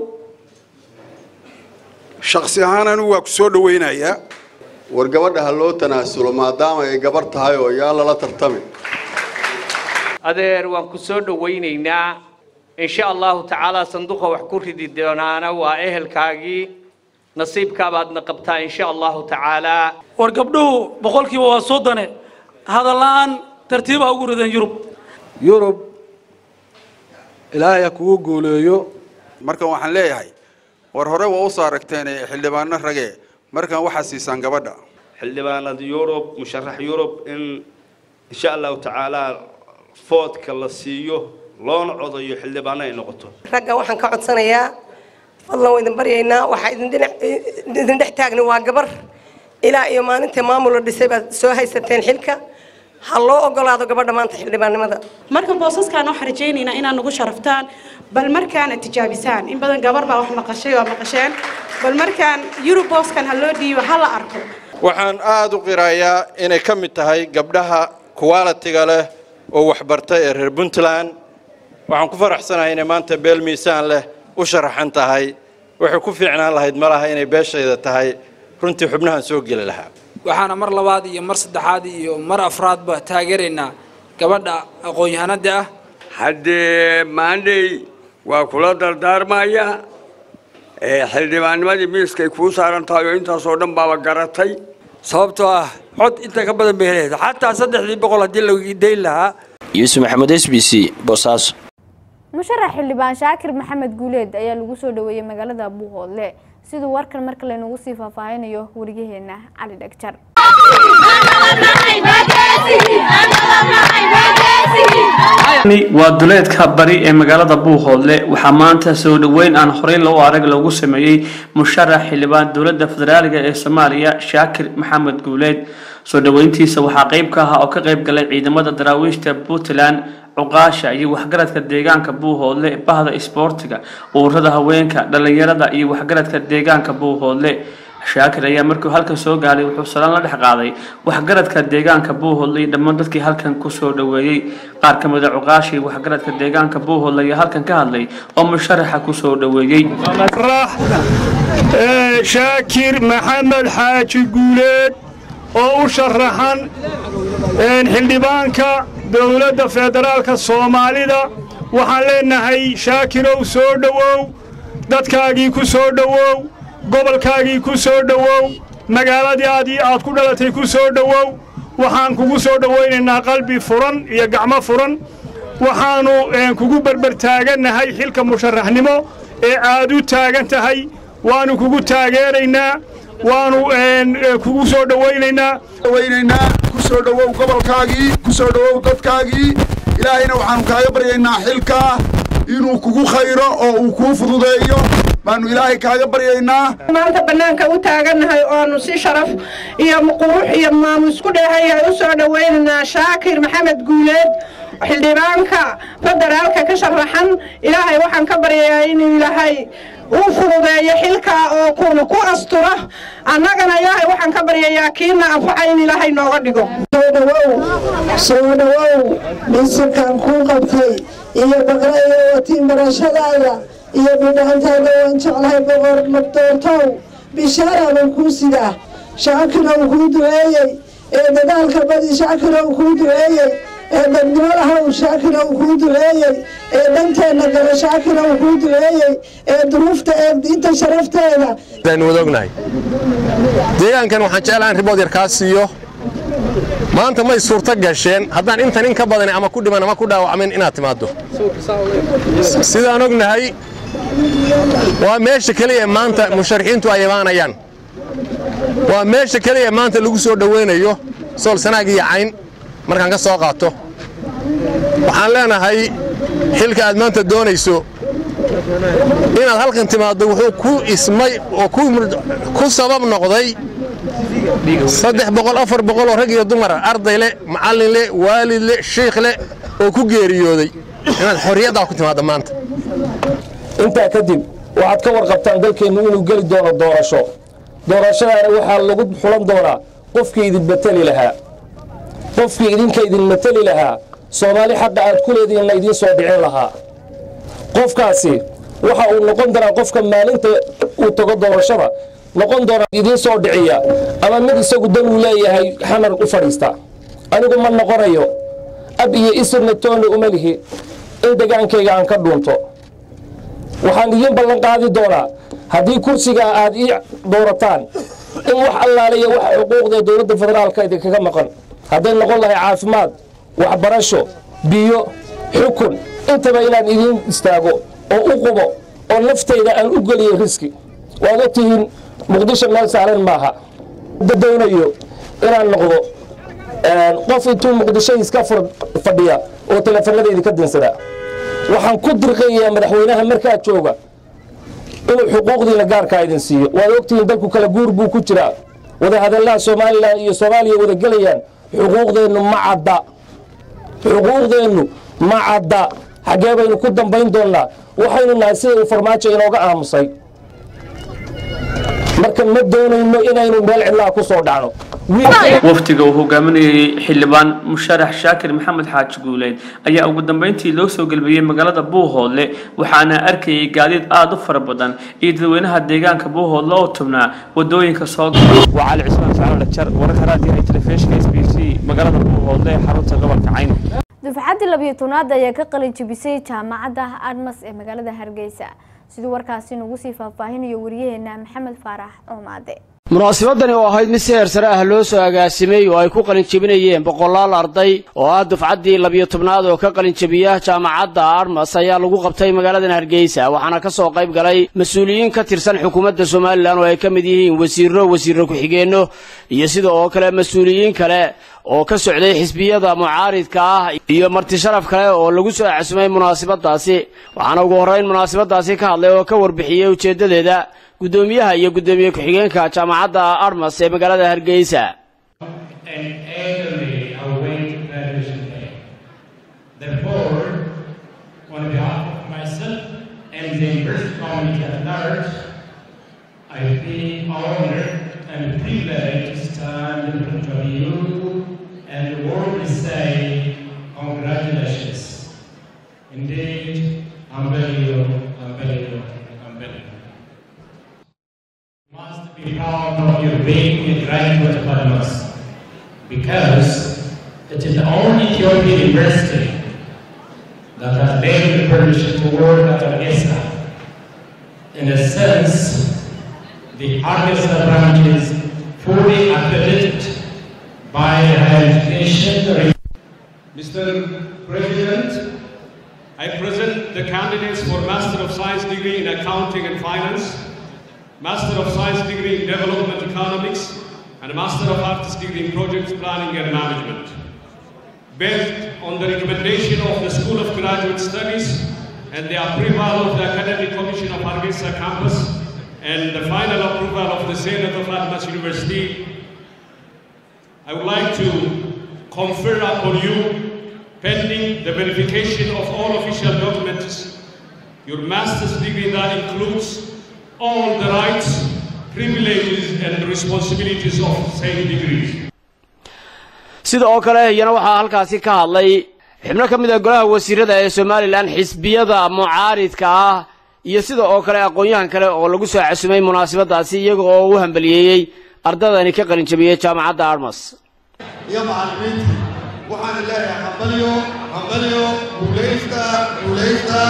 shaksi ahaan anigu waa ku soo dhowaynayaa war gabadha ha loo tanaasulo maadaama ay gabar tahay oo yaa lala tartami adeer waan ku soo dhowaynaynaa insha allahu tacaala sanduuqa wax ku ridi doonaana waa ehelkaagii nasiibkaabaadna qabtaa insha allahu tacaalaa war gabdhuhu boqolkiiba waa soddone hadalla-aan tartiibaa ugu rideen yurub yurub ilaahay ha kugu guuleeyo markan waxaan leeyahay war hore waa usoo aragteen xildhibaano rage markan waxaa siisaan gabadha xildhibaanada yurub musharax yurub in insha allahu tacaala foodka la siiyo loona codayo xildhibaano ay noqoto ragga waxaan ka codsanayaa fadlan waa idin baryaynaa waxaa idin dhinac idin dhex taagna waa gabar ilaa iyo maalintii maamul la dhisay baad soo haysateen xilka ha loo ogolaado gabadha maanta xildhibaannimada marka boosaskaan waxaan rajaynaynaa inaad nagu sharaftaan bal markaana tijaabisaan in badan gabar baa wax maqashay waa maqasheen bal markaan yurub booskan ha loo dhiibo ha la arko waxaan aada u qirayaa inay ka mid tahay gabdhaha qualitiga leh oo waxbartay ee reer puntland waxaan ku faraxsanahay inay maanta beel miisaan leh u sharaxan tahay waxay ku fiicnaan lahayd malaha inay beeshayda tahay runtii xubnahan soo geli lahaa waxaana mar labaad iyo mar saddexaad iyo mar afraadba taageeraynaa gabadha aqoon-yahanada ah haddee maandhey waa kula dardaarmaya xildhibaannimadii miiskay kuu saaran tahay oo intaasoo dhan baaba garatay sababtoo ah cod inta ka badan bay helaysa xataa saddexdii boqol haddii la dayn lahaa yuusuf maxamed s b c boosaaso musharax xildhibaan shaakir maxamed guuleed ayaa lagu soo dhaweeyey magaalada buuhoodle siduu warkan marka laynagu sii faahfaahinayo wariyaheena cali dhagjar waa duleedka bari ee magaalada buuhoodle waxaa maanta soo dhoweyn aan horey loo arag lagu sameeyey musharax xildhibaan dowladda federaaliga ee soomaaliya shaakir maxamed guuleed soo dhoweyntiisa waxaa qeyb ka ahaa oo ka qeyb galay ciidamada daraawiishta puntland cuqaasha iyo waxgaradka deegaanka buuhoodle bahda isboortiga ururada haweenka dhalinyarada iyo waxgaradka deegaanka buuhoodle shaakir ayaa markuu halkan soo gaaray wuxuu salaan la dhex qaaday waxgaradka deegaanka buuhoodle iyo dhammaan dadkii halkan kusoo dhoweeyey qaar ka mid a cuqaashii waxgaradka deegaanka buuhoodle ayaa halkan ka hadlay oo musharaxa kusoo dhoweeyey shaakir maxamed xaaji guuleed oo u sharaxan xildhibaanka dowladda federaalka soomaalida waxaan leenahay shaakirow soo dhowow dadkaagii ku soo dhowow gobolkaagii ku soo dhowow magaaladii aadii aad ku dhalatay ku soo dhowow waxaan kugu soo dhowaynaynaa qalbi furan iyo gacmo furan waxaannu kugu berbertaagannahay xilka musharaxnimo ee aad u taagan tahay waannu kugu taageeraynaa waannu kugu soo dhowaynaynaa dhowaynaynaa ku soo dhowow gobolkaagii ku soo dhowow dadkaagii ilaahayna waxaannu kaaga baryaynaa xilkaa inuu kugu khayro oo uu kuu fududeeyo baannu ilaahay kaaga baryaynaa maanta bannaanka u taagannahay oonu si sharaf iyo qurux iyo maamus ku dheehayahay u soo dhowaynaynaa shaakir maxamed guuleed xildhibaanka federaalka ka sharaxan ilaahay waxaan ka baryayaa inuu ilaahay uu fududeeyo xilka oo kuna ku astura annagana ilaahay waxaan ka baryayaa kiina anfaca in ilaahay nooga dhigo soo dhawow soo dhawow dhisinkan kuu qabtay iyo baqra iyo watiin barashadaada iyo bidhaantaada waan jeclahay boqor magdoortow bishaara buu kuu sidaa shaakirow kuu duceeyey ee dadaalka badi shaakirow kuu duceeyey ee dadnimadahaw shaakirow kuu duceeyey ee dhanteenna gala shaakirow kuu duceeyey ee duruufta ee diinta sharafteeda aynu wada ognahay deegaankan waxaan jeclahan ribood yar kaa siiyo maanta may suurto gasheen haddaan intan in ka badan ama ku dhiman ama ku dhaawacmin inaad timaaddo sidaan ognahay waa meesha keliya maanta musharaxiintu ay imaanayaan waa meesha keliya maanta lagu soo dhowaynayo sool sanaag iyo cayn markaan ka soo qaato waxaan leenahay xilka aad maanta doonayso inaad halkan timaaddo wuxuu ku ismay oo ku sabab noqday saddex boqol afar boqol oo rag iyo dumar arday leh macallin leh waalid leh shiikh leh oo ku geeriyooday inaad xorriyaddaa ku timaaddo maanta intaa kadib waxaad ka warqabtaan dalkeennu inuu geli doono doorasho doorashadaana waxaa lagu xulan doonaa qofkii idin mateli lahaa qofkii idinka idin mateli lahaa soomaali xaqa aad ku leedihiin la idiin soo dhicin lahaa qofkaasi waxa uu noqon doonaa qofka maalinta uu tago doorashada noqon doonaa idiin soo dhiciya ama mid isagu dan uu leeyahay xamar u fadhiista anigu ma noqonayo ab iyo isirna toonna uma lihi in degaankayga aan ka dhuunto waxaan idiin ballan qaadi doonaa haddii kursigaa aad ii doorataan in wax allaaliya wax xuquuqda dowladda federaalka idinkaga maqan hadday noqon lahay caafimaad waxbarasho biyo xukun intaba inaan idiin istaago oo u qubo oo naftayda aan u geliyo riski waad og tihiin muqdisho meel saaran maaha doonayo inaan noqdo qof intuu muqdisho iska fadhiya oo teleefanada idinka dinsada waxaan ku dirqayaa madaxweynaha markaa jooga inuu xuquuqdiina gaarkaa idin siiyo waad ogtihiin dalku kala guur buu ku jiraa wadahadallaha somalilan iyo soomaaliya wada gelayaan xuquuqdeennu ma cadda xuquuqdeennu ma cadda xaggee baynu ku dambayn doonnaa waxaynu nahay sida uu farmaajo inooga aamusay marka ma doonayno inaynu meel cidlaa ku soo dhacno waftiga uu hogaaminayay xildhibaan musharax shaakir maxamed xaaji guuleed ayaa ugu dambeyntii loo soo gelbiyey magaalada buuhoodle waxaana arkayay gaadiid aada u fara badan iyo dadweynaha deegaanka buuhoodle oo tubnaa wadooyinka soo waa cali cismaan sacaal dhajar wararka raadiyaha telefishinka s b c magaalada buuhoodle ee xarunta gobolka cayn dufcaddii labiyo tobnaad ayaa ka qalin jebisay jaamacadda admas ee magaalada hargeysa siduu warkaasi nagu sii faahfaahinayo wariyaheena maxamed faarax oomaade munaasabadani oo ahayd mid si heer sare ah loo soo agaasimay oo ay ku qalinjebinayeen boqolaal arday oo ah dufcaddii labiyo tobnaad oo ka qalinjebiya jaamacadda armas ayaa lagu qabtay magaaladan hargeysa waxaana ka soo qayb galay mas-uuliyiin ka tirsan xukuumadda somalilan oo ay ka mid yihiin wasiirro wasiirro ku-xigeenno iyo sida oo kale mas-uuliyiin kale oo ka socday xisbiyada mucaaridka ah iyo marti sharaf kale oo lagu soo casumay munaasabadaasi waxaana ugu horrayn munaasabadaasi ka hadlay oo ka warbixiyey ujeeddadeeda guddoomiyaha iyo guddoomiye ku-xigeenka jaamacadda armas ee magaalada hargeysa I feel honored and privileged to stand in front of you and warmly say congratulations. Indeed, I'm very ill, I'm very ill, I'm very ill. You must be proud of your being a graduate of Almas because it is the only Ethiopian university that has made the permission to work at Alessa. In a sense, the Arkansas branch is fully accredited by higher education. Mr. President, I present the candidates for Master of Science degree in Accounting and Finance, Master of Science degree in Development Economics, and Master of Arts degree in Project Planning and Management. Based on the recommendation of the School of Graduate Studies and the approval of the Academic Commission of Hargeisa campus, and the final approval of the Senate of Atlas University, I would like to confer upon you pending the verification of all official documents. Your master's degree that includes all the rights, privileges, and responsibilities of same degrees. sida oo kale iyana waxaa halkaasi ka hadlay xubno ka mid ah golaha wasiirada ee somalilan xisbiyada mucaaridka ah iyo sida oo kale aqoon-yahan kale oo lagu soo casumay munaasabadaasi iyaga oo u hambaliyeeyey ardadani ka qalinjabiyey jaamacadda armas iyo macallimiintii waxaan leeyahay hambalyo hambalyo guulaysta guulaysta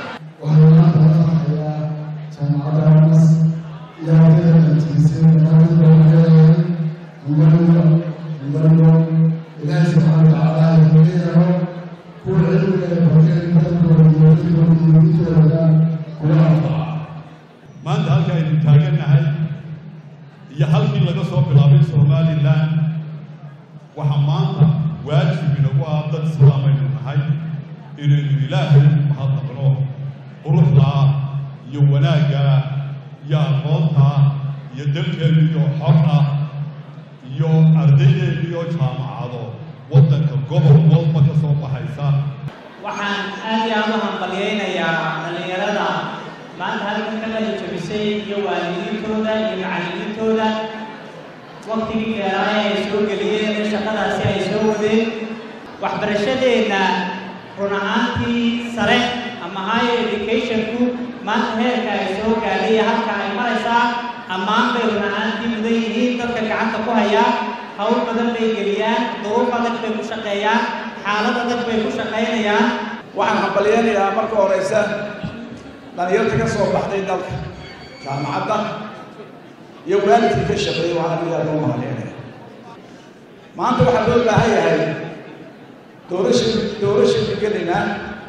maanta halka aynu taagannahay iyo halkii laga soo bilaabay somalilan waxaa maanta waajib inagu ah dad islaamaynu nahay inaynu ilaahay mahadnaqno quruxdaa iyo wanaaggaa iyo aqoontaa iyo dalkeenniyo xor ah iyo ardaydeeniyo jaamacado waddanka gobol walba ka soo baxaysa waxaan aad iyo aad u hambalyaynayaa dhallinyarada maanta halkan ka qalin jabisay iyo waalidiintooda iyo macallimiintooda waktigii dheeraaya ay soo geliyeen ee shaqadaasi ay soo wadeen waxbarashadeenna run ahaantii sare ama higher educationku maanta heerka ay soo gaadhay iyo halka ay maraysaa ammaan bay run ahaantii mudan yihiin dadka gacanta ku hayaa hawl badan bay geliyaan duruuf adag bay ku shaqeeyaan xaalad adag bay ku shaqaynayaan waxaan hambalyaynayaa marka horeysa dhalinyarta ka soo baxday dalka jaamacadda iyo waalidkii ka shaqeeyey waxaan aad loo mahadcelinaya maanta waxaa loo baahan yahay doorasha doorashaynu gelaynaa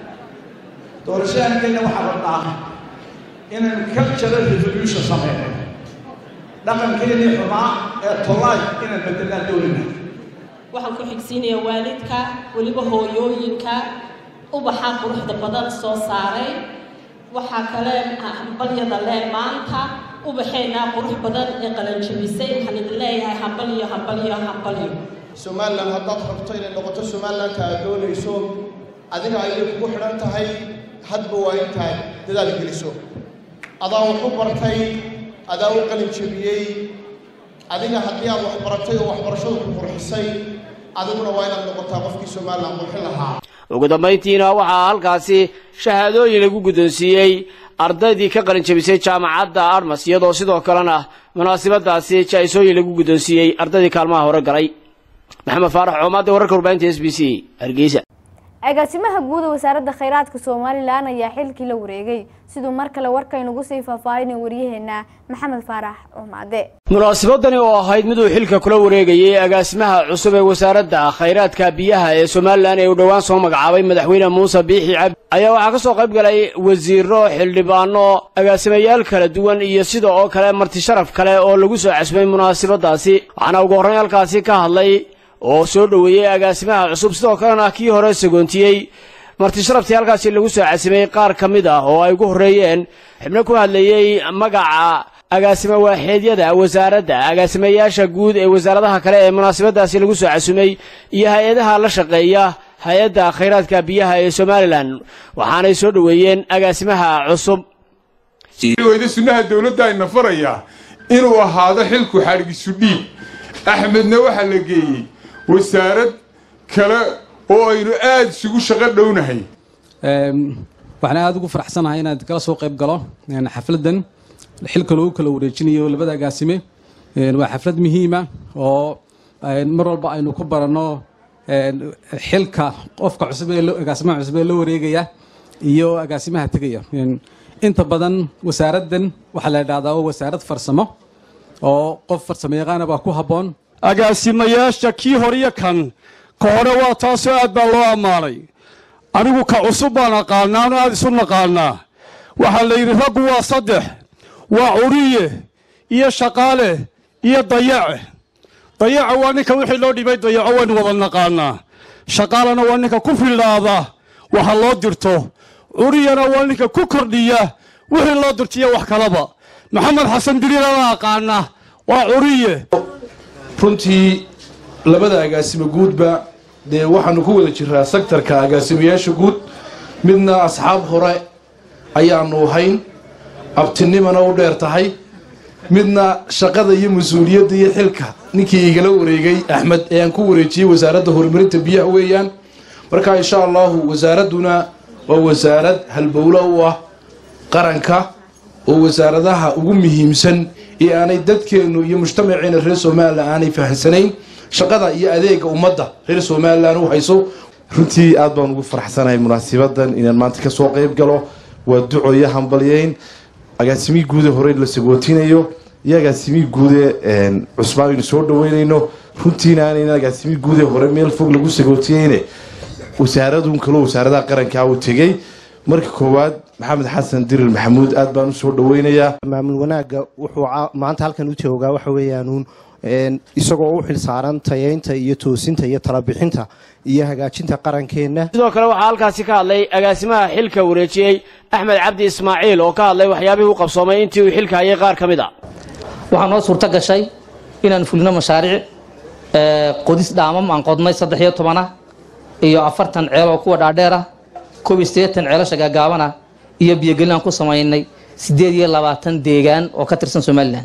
doorashadaan gelina waxaan rabnaa inaynu cultural revolution sameynay dhaqankeenii xumaa ee tolaay inaan bedelaan doonina waxaan ku xigsiinayaa waalidka weliba hooyooyinka ubaxa quruxda badan soo saaray waxaa kale hambalyada lee maanta ubaxeenaa qurux badan ee qalanjabisay waxaan idin leeyahay hambalyo hambalyo hambalyo somalilan haddaad rabto inay noqoto somalilanka aad doonayso adiga ayay kugu xidhan tahay hadba waa intaad dadaal geliso adaa wax u bartay adaa u qalin jebiyey adiga haddii aad wax baratay oo waxbarashadu ku qurxisay adiguna waa inaad noqotaa qofkii somalilan qurxin lahaa ugu dambayntiina waxaa halkaasi shahaadooyin lagu guddoonsiiyey ardaydii ka qalin jabisay jaamacadda armas iyadoo sidoo kalena munaasabadaasi jaa-isooyin lagu guddoonsiiyey ardaydii kaalmaha hore galay maxamed faarax coomaadda wararka warbaahinta s b c hargeysa agaasimaha guud ee wasaaradda kheyraadka somalilan ayaa xilkii la wareegay siduu mar kale warkaynugu sii faahfaahinay waryaheena maxamed faarax cumaade munaasabadani oo ahayd miduu xilka kula wareegayay agaasimaha cusub ee wasaaradda khayraadka biyaha ee somalilan ee uu dhowaan soo magacaabay madaxweyne muuse biixi cabdi ayaa waxaa ka soo qayb galay wasiiro xildhibaano agaasimayaal kala duwan iyo sida oo kale marti sharaf kale oo lagu soo casbay munaasabadaasi waxaana ugu horrayn halkaasi ka hadlay oo soo dhoweeyey agaasimaha cusub sidoo kalena kii hore sagoontiyey marti sharaftii halkaasi lagu soo casimay qaar ka mid ah oo ay ugu horreeyeen xubno ku hadlayey magaca agaasimo waaxeedyada wasaaradda agaasimayaasha guud ee wasaaradaha kale ee munaasabadaasi lagu soo casumay iyo hay-adaha la shaqeeya hay-adda khayraadka biyaha ee somalilan waxaanay soo dhoweeyeen agaasimaha cusub weyda sunnaha dowladda ayna farayaa inuu ahaado xilku xadhgisu dhiib axmedna waxaa la geeyey wasaarad kale oo aynu aada isugu shaqo dhownahay waxaan aada ugu faraxsanahay inaad kala soo qayb galo xafladdan xilka lagu kala wareejinayo labada agaasime waa xaflad muhiima oo mar walba aynu ku baranno xilka qofka cusub ee agaasimaha cusub ee la wareegaya iyo agaasimaha tegaya inta badan wasaaraddan waxaa la idhahdaa waa wasaarad farsamo oo qof farsamo yaqaana baa ku habboon agaasimayaasha kii horiyo kan ka hore waa taasoo aad baa loo ammaanay anigu ka cusub baan aqaanaano aad isu naqaanaa waxaa la yidhi raggu waa saddex waa curiye iyo shaqaale iyo dayace dayaca waa ninka wixii loo dhibay dayaco waynu wada naqaanaa shaqaalena waa ninka ku fillaada waxa loo dirto curiyana waa ninka ku kordhiya wixii loo dirtiyo wax kalaba maxamed xasan diriira la aqaana waa curiye runtii labada agaasimo guudba dee waxaanu ku wada jiraa sektarka agaasimayaasha guud midna asxaab hore ayaanu hayn abtinimana u dheer tahay midna shaqada iyo mas-uuliyadda iyo xilka ninkii igala wareegay axmed ee aan ku wareejiyey wasaaradda horumarinta biyaha weeyaan marka insha allahu wasaaradduna waa wasaarad halbowlo u ah qaranka oo wasaaradaha ugu muhiimsan ee aanay dadkeennu iyo mujtamaceena reer somalilan aanay fahamsanayn shaqada iyo adeega ummadda reer somalilan u hayso runtii aad baan ugu faraxsanahay munaasibadan inaan maanta kasoo qayb galo waa duco iyo hambalyeyn agaasimii guude hore la sagootinayo iyo agaasimii guude cusbaan aynu soo dhaweynayno runtiina aanayna agaasimii guude hore meel fog lagu sagootiyeyne wasaaradun kaloo wasaaradaha qarankaa uu tegey marka koowaad maxamed xasan dirir maxamuud aad baan usoo dhaweynayaa maamul wanaagga wuxuu maanta halkan u joogaa waxa weeyaanuun isagoo u xilsaaran tayeynta iyo toosinta iyo talabixinta iyo hagaajinta qarankeenna sidoo kale waxaa halkaasi ka hadlay agaasimaha xilka wareejiyey axmed cabdi ismaaciil oo ka hadlay waxyaabihii u qabsoomay intii uu xilka hayay qaar ka mid a waxaa noo suurto gashay inaan fulino mashaariic qodis dhaamam aan qodnay saddex iyo tobana iyo afartan ceel oo kuwa dhaadheer ah koob iyo siddeetan ceelasha gaagaabana iyo biyogelin aan ku samaynay siddeed iyo labaatan deegaan oo ka tirsan somalilan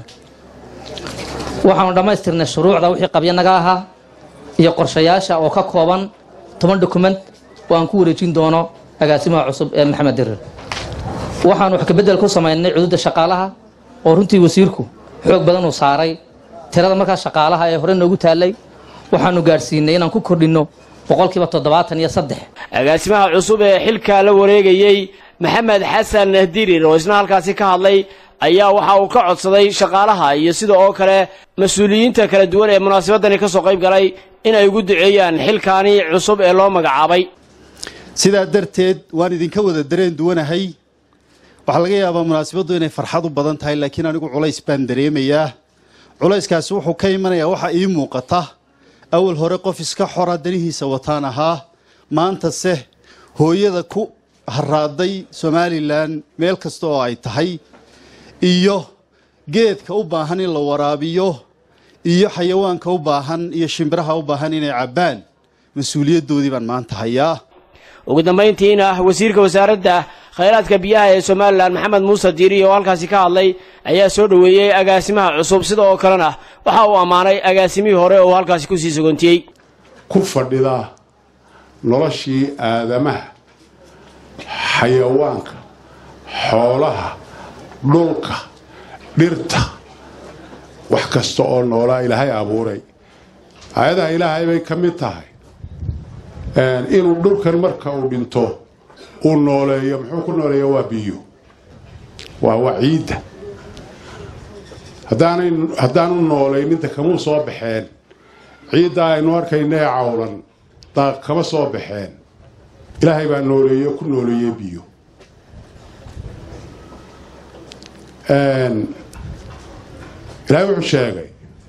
waxaanu dhammaystirnay shuruucda wixii qabyanaga ahaa iyo qorshayaasha oo ka kooban toban dokument oo aan ku wareejin doono agaasimaha cusub ee maxamed dirir waxaanu wax kabedel ku samaynay cududda shaqaalaha oo runtii wasiirku xoog badan uu saaray tirada markaa shaqaalaha ee hore noogu taallay waxaanu gaadhsiinay inaan ku kordhinno boqolkiiba toddobaatan iyo saddex agaasimaha cusub ee xilka la wareegayey maxamed xasan dirir oo isna halkaasi ka hadlay ayaa waxa uu ka codsaday shaqaalaha iyo sida oo kale mas-uuliyiinta kala duwan ee munaasabadani ka soo qayb galay in ay ugu duceeyaan xilkaani cusub ee loo magacaabay sidaa darteed waan idinka wada dareen duwanahay waxaa laga yaabaa munaasabaddu inay farxad u badan tahay laakiin anigu culays baan dareemayaa culayskaasi wuxuu ka imanayaa waxa ii muuqata awal hore qof iska xora danihiisa wataan ahaa maantase hooyada ku haraaday somalilan meel kasta oo ay tahay iyo geedka u baahan in la waraabiyo iyo xayawaanka u baahan iyo shimbiraha u baahan inay cabbaan mas-uuliyaddoodii baan maanta hayaa ugu dambayntiina wasiirka wasaaradda khayraadka biyaha ee somalilan maxamed muuse diiri oo halkaasi ka hadlay ayaa soo dhoweeyey agaasimaha cusub sida oo kalena waxa uu ammaanay agaasimihii hore oo halkaasi kusii sogoontiyey ku fadhida noloshii aadamaha xayawaanka xoolaha dhulka dhirta wax kasta oo noolaa ilaahay abuuray aayadaha ilaahay bay ka mid tahay inuu dhulkan marka uu dhinto uu nooleeyo muxuu ku nooleeya waa biyo waa waa ciidda haddaanay haddaanu noolayninta kamuu soo baxeen ciidda aynu arkayna ee cawlan daaq kama soo baxeen ilaahay baa nooleeye ku nooleeyey biyo ilaahay wuxuu sheegay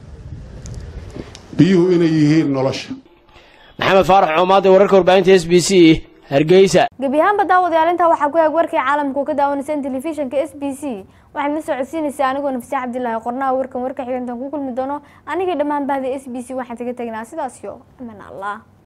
biyuhu inay yihiin nolosha maxamed faarax coomaade wararka warbaahinta s b c hargeysa gebi ahaanba daawadayaal intaa waxaa ku eeg warkii caalamka oo ka daawanaysaan telefishinka s b c waxaad la socodsiinaysaa anigoo nafsi cabdilaahi qornaha warkan warka xigantan ku kulmi doono anigii dhammaan bahda s b c waxaan taga tegnaa sidaas yo aman allah